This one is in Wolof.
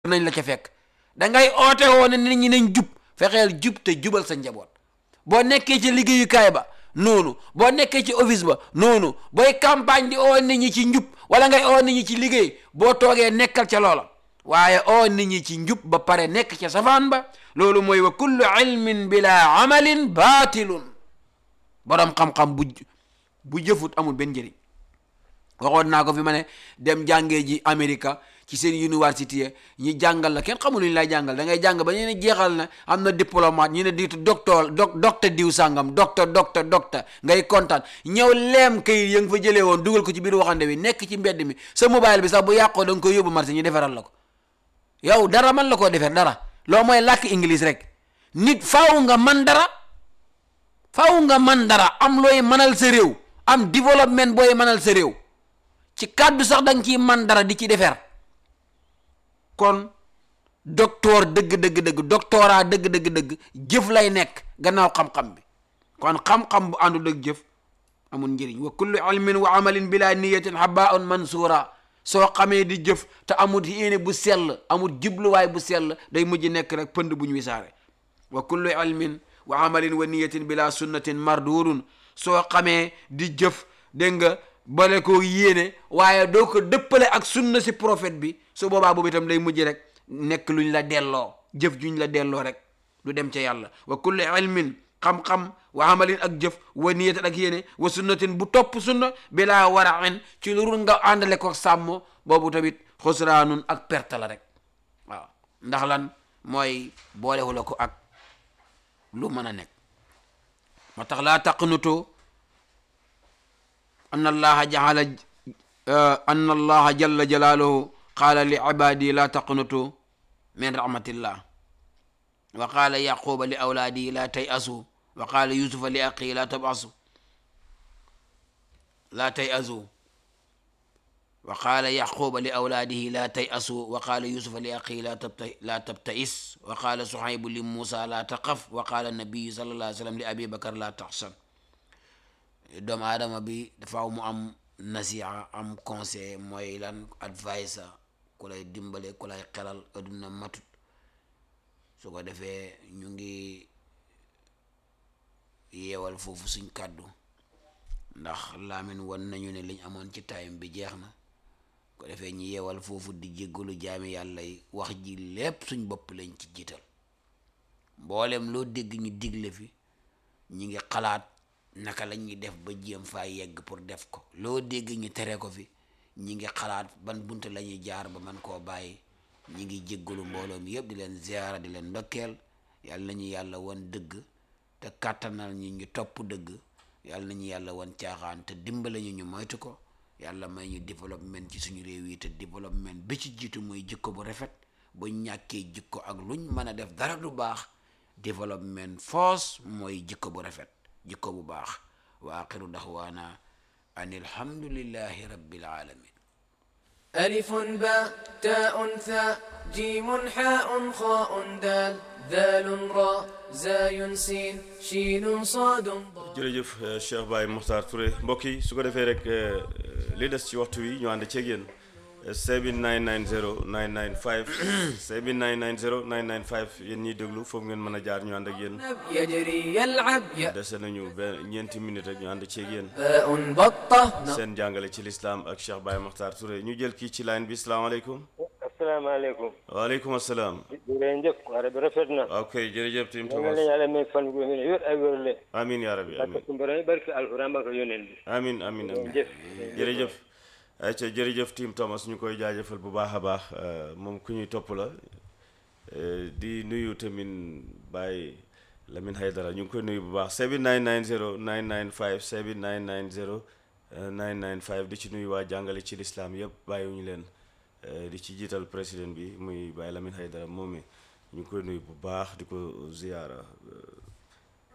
nañ la ca fekk dangay oote woo ne nit ñi nañ jub fexeel jub te jubal sa njaboot boo nekkee ci liggéeyukaay ba noonu boo nekkee ci office ba noonu booy campagne di oo nit ñi ci njub wala ngay oo nit ñi ci liggéey boo toogee nekkal ca loola waaye oo nit ñi ci njub ba pare nekk ca safaan ba loolu mooy wa kullu ilmin bila amalin baatilun borom xam-xam bu bu jëfut amul benn njëriñ waxoon naa ko fi ma ne dem jàngee ji Amérique ci seen université ñi jàngal la kenn xamul lu ñu lay jàngal da ngay jàng ba ñu ne jeexal na am na diplomate ñu ne diitu docteur doc docteur diw sàngam docteur docteur docteur ngay kontaan ñëw leem kayit ya nga fa jëlee woon dugal ko ci biir waxande bi nekk ci mbedd mi sa mobile bi sax bu yàqoo da nga koy yóbbu marché ñu defaral la ko yow dara man la koo defar dara loo mooy làkk english rek nit faaw nga man dara faaw nga man dara am looy manal sa réew am développement booy manal sa réew ci kàddu sax da nga ciy man dara di ci defar kon docteur dëgg dëgg dëgg doctorat dëgg dëgg dëgg jëf lay nekk gannaaw xam-xam bi kon xam-xam bu àndul ak jëf amul njëriñ wa kullu ilmin wa amalin bila niyatin habaun mansura soo xamee di jëf te amul yéene bu sell amul jubluwaay bu sell day mujj nekk rek pënd bu ñu wisaare wa kullu ilmin wa amalin wa niyatin bila sunnatin mardurun soo xamee di jëf dégg nga bale ko yéene waaye doo ko dëppale ak sunna si prophète bi su boobaa boobu itam day mujj rek nekk luñ la delloo jëf juñ la delloo rek du dem ca yàlla wa kulli ilmin xam-xam wa amalin ak jëf wa niyatin ak yéene wa sunnatin bu topp sunna bilaa warain ci lu nga àndale ko sàmm boobu tamit xusraanun ak perte la rek waaw ndax lan mooy boolewu la ko ak lu mën a nekk moo tax laa taqnutu an allaha jaala an allaha jalla jalaaluhu qaala li ibaadi laa taqnutu min rahmatillah wa qaala yaquba li awlaadi laa tay asu wa qaala yusufa li aqi laa tabasu laa tay asu wa qaala yaquba li awlaadihi laa tay asu wa qaala yusufa li aqi laa tabta laa tabtais wa qaala suhaybu li muusa laa taqaf wa qaala nabiyu sallallahu alayhi wa sallam li abi bakar laa taxsan doomu aadama bi dafaaw mu am nasiha am conseil mooy lan advice ku lay dimbale ku lay xelal adduna matut su ko defee ñu ngi yeewal foofu suñ kàddu ndax laamin won nañu ne liñ amoon ci time bi jeex na ko defee ñu yeewal foofu di jéggalu jaami yàlla yi wax ji lépp suñ bopp lañ ci jiital mboolem loo dégg ñu digle fi ñi ngi xalaat naka la ñuy def ba jéem faa yegg pour def ko loo dégg ñu tere ko fi ñi ngi xalaat ban bunt la ñuy jaar ba man koo bàyyi ñi ngi jéggalu mbooloo mi yëpp di leen ziara di leen ndokkeel yàlla nañu yàlla wan dëgg te kàttanal ñu ñu topp dëgg yàlla nañu yàlla wan caaxaan te dimbale ñu ñu moytu ko yàlla may ñu développement ci suñu réew yi te développement bi ci jiitu mooy jikko bu rafet bu ñàkkee jikko ak luñ mën a def dara du baax développement force mooy jikko bu rafet jikko bu baax wa axiru daxwaana an alhamdulillahi rabbil alamin ألف باء تاء ثاء جيم حاء خاء دال ذال راء زاي سين شين صاد ضاد jërëjëf Cheikh Baye Mokhtar Touré mbokk yi su ko defee rek li des ci waxtu wi ñu ànd ceeg yéen 7990 995 7990 995 yéen ñiy déglu foofu ngeen mën a jaar ñu ànd ak yéen يجري يلعب ياء dese nañu benn ñeenti minutes rek ñu ànd ceeg yéen باء بطة seen jàngale ci lislaam ak Cheikh Baye Mokhtar Touré ñu jël kii ci line bi salaamaaleykum asalaamaaleykum waaleykum asalaam jërëjëf wara bi rafet na ok jërëjëf tim yal na Thomas leen yàlla may fan gu wér ay wérle amin yaa rabbi amin barke sumbara yi barke alquran barke yonent bi amin amin amin jëf jërëjëf ayca jërëjëf Tim Thomas ñu koy jaajëfal bu baax a baax euh, moom ku ñuy topp la euh, di nuyu tamit Baye Lamine Haydara ñu ngi koy nuyu bu baax 7990 995 7990 euh, 995 di ci nuyu waa jàngale ci lislaam yëpp bàyyiwuñu leen euh, di ci jiital président bi muy Baye Lamine Haydara moom mi ñu ngi koy nuyu bu baax di ko ziyaara euh,